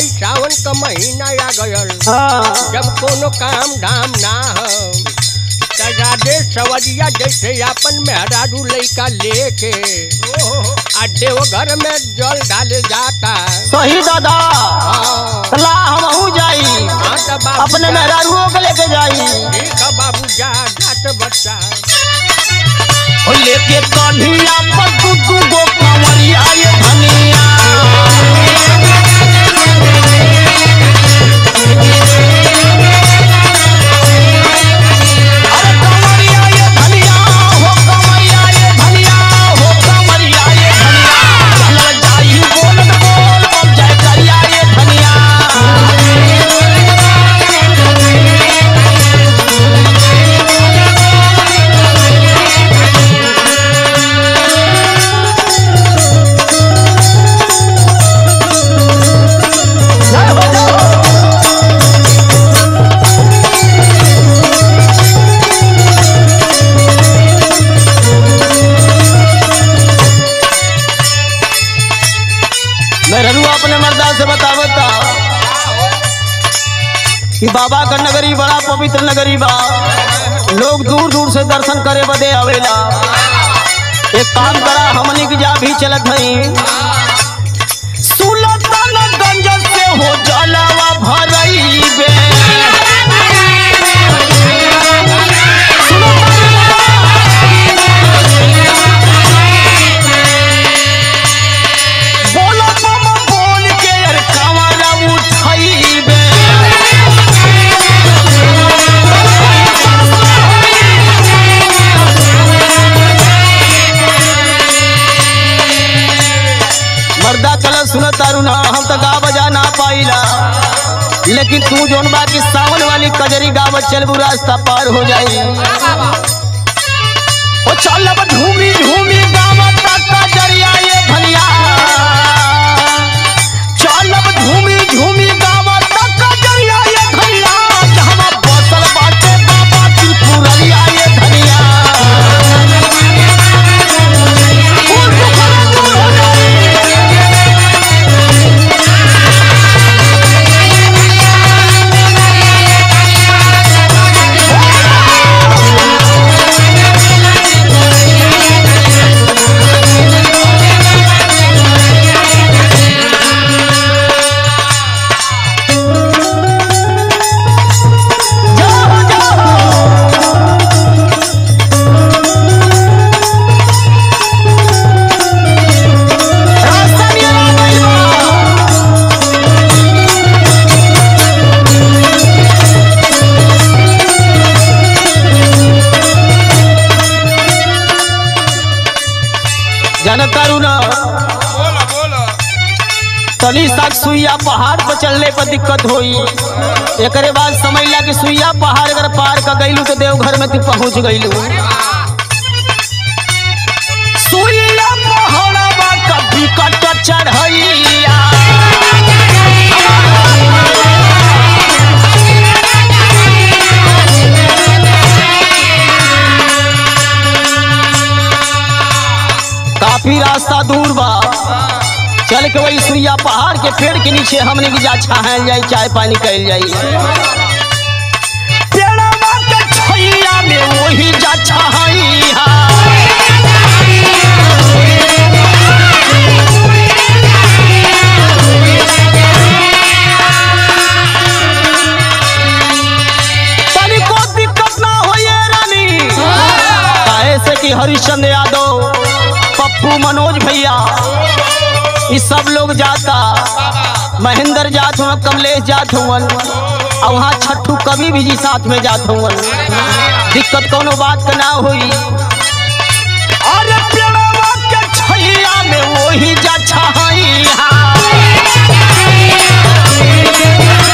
भाई सावन का महीना आ गयल हाँ जब कोनो काम धाम ना हो त राधे सवरिया जैसे अपन मेहरारू लइका लेके आ देवघर में जल डाले जाता सही दादा हाँ ला हमहू जाई हाँ त बाबू अपने जा- मेहरारुओं के लेके जाई ठीक है बाबू जा जात बच्चा ओ लेके कन्हिया पर दू दू गो कंवरिया ये धनिया अरे कंवरिया ये धनिया हो कंवरिया ये धनिया हो कंवरिया ये धनिया चल जाई बोलत बोल बम जय करिया ये धनिया जय हो जय हो मेहरुआ अपने मर्दा से बतावता कि बाबा का नगरी बड़ा पवित्र नगरी बा लोग दूर दूर से दर्शन करे बदे आवेला एक काम करा हमनी की जा भी चलत हई सुल्तानगंज से हो जलावा भरईबे बोलो मामा बोल के यार कमरा उठाईबे मर्दा चल सुन तारू ना हम तो गा बजा ना पाइला लेकिन तू जोन बा की सावन वाली कजरी गावत चलबू रास्ता पार हो जाई ओ चल अब झूमी झूमी गावत कजरिया ये भलिया चल अब झूमी झूमी गावत कजरिया ये भलिया जहां बसल बाटे बाबा त्रिपुररिया ये धनिया फूल सुखरा दूर हो जाई जाओ जाओ रास्ता नहीं आ गइल बा जनतारू ना बोला बोला तनी तक सुइया पहाड़ पर चलने पर दिक्कत होई एकरे बाद समझ ला कि सुइया पहाड़ अगर पार कर गईलू तो देवघर में तू पहुंच गईलू सुइया पहाड़वा कभी कट चढ़ैया काफी रास्ता दूर बा चल के वही सुइया पहाड़ के पेड़ के नीचे हमने की जा छाहल जाई चाय पानी कैल जाई पेड़वा के छैया में वही जा छाहैया तनिको दिक्कत ना होइए रानी काहे से कि हरिश्चंद्र यादव पप्पू मनोज भैया ये सब लोग जाता महेंद्र जात हुआ कमलेश जात हुवन और वहाँ छट्टू कभी भी जी साथ में जात हुवन दिक्कत कोनो बात का ना हुई अरे पेड़वा के छैया में वही जा छाइया